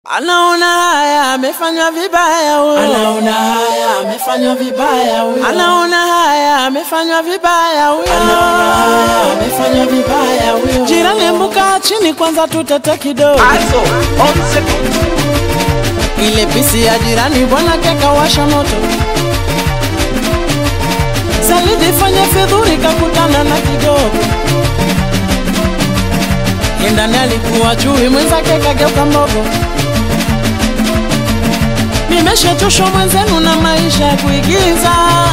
Anaona haya amefanywa vibaya huyo. Anaona haya amefanywa vibaya huyo. Anaona haya amefanywa vibaya huyo. Anaona haya amefanywa vibaya huyo. Jirani, mbuka chini kwanza, tutete kidogo. Also, on second. Ile pisi ya jirani bwana kekawasha moto. Salidi fanye fidhuri kakutana na kidogo. Ndani alikuwa chui mwenzake kageuka mbogo. Nimeshachoshwa mwenzenu na maisha ya kuigiza.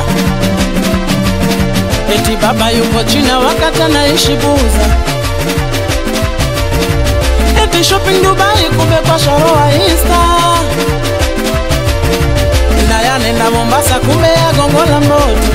Eti baba yuko China wakati anaishi Buza. Eti shopping Dubai kumbe kwa sharoa Insta. Na yanenda Mombasa kumbe ya gongo la mboto.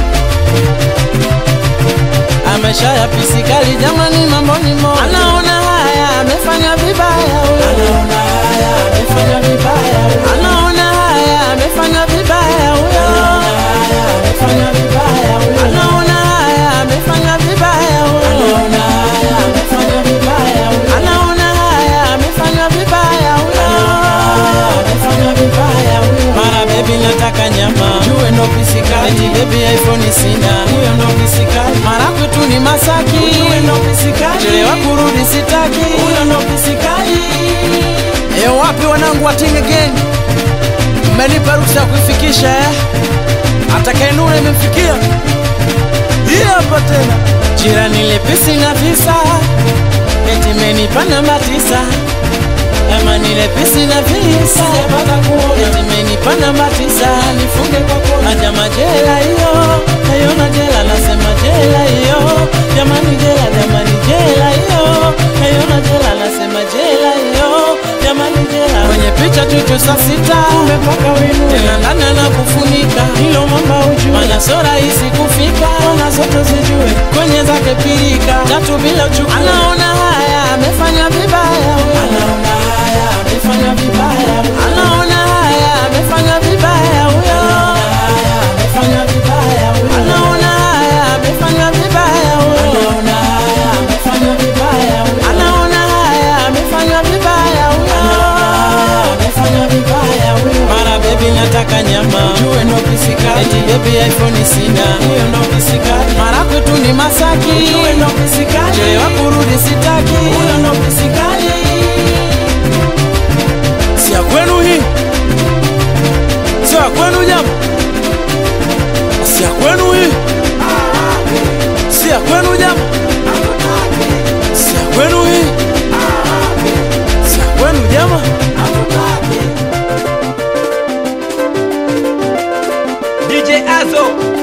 Amesha ya pisikali jamani, mambo ni moto. Anaona haya amefanya vibaya huyo. Anaona haya amefanywa vibaya huyo. Anaona haya amefanya vibaya huyo. Anaona haya amefanywa vibaya huyo. Anaona haya amefanya vibaya huyo. Anaona haya amefanywa vibaya huyo. Anaona haya amefanya vibaya huyo. Haya amefanywa vibaya huyo. Mara baby nataka nyama, jue ndo pisikali. Eti baby iPhone sina, Huyo ndo pisikali. mara kwetu ni Masaki, Ujue ndo pisikali. chelewa kurudi sitaki. Huyo ndo pisikali. E, wapi wanangu wa Ting Again? Mmenipa ruhusa ya kuifikisha eh? Atakayenuna imemfikia hii hapa tena. Jirani lepesi na visa, eti menipa namba tisa. Ama nilepesi na visa, Sijapata kuona. eti menipa namba tisa. Nifunge kwa kona, aja majela hiyo, naiona jela, nasema jela hiyo. Jamani jela, jamani jela hiyo, naiona jela, nasema jela hiyo. Jamani jela, kwenye picha chuchu saa sita, Umepaka wino. tena ndani anakufunika Hilo mamba ujue. Mana so rahisi kufika, Ona zote zijue. kwenye zake pirika tatu bila uchukua. Anaona haya amefanya vibaya huyo. Anaona haya amefanywa vibaya huyo. Anaona haya amefanya vibaya huyo. Haya amefanywa vibaya huyo. Anaona haya amefanya vibaya huyo. Anaona haya amefanywa vibaya huyo. Anaona haya amefanya vibaya huyo. Haya amefanywa vibaya huyo. Mara baby nataka nyama, Ujue ndo pisikali. eti baby iPhone sina. Huyo ndo pisikali. Mara kwetu ni Masaki, Ujue ndo pisikali. chelewa kurudi sitaki. Huyo ndo pisikali. Si ya kwenu hii, sio ya kwenu jamu, si ya kwenu hii, si ya kwenu jamu, si ya kwenu hii, si ya kwenu jama. DJ Azo,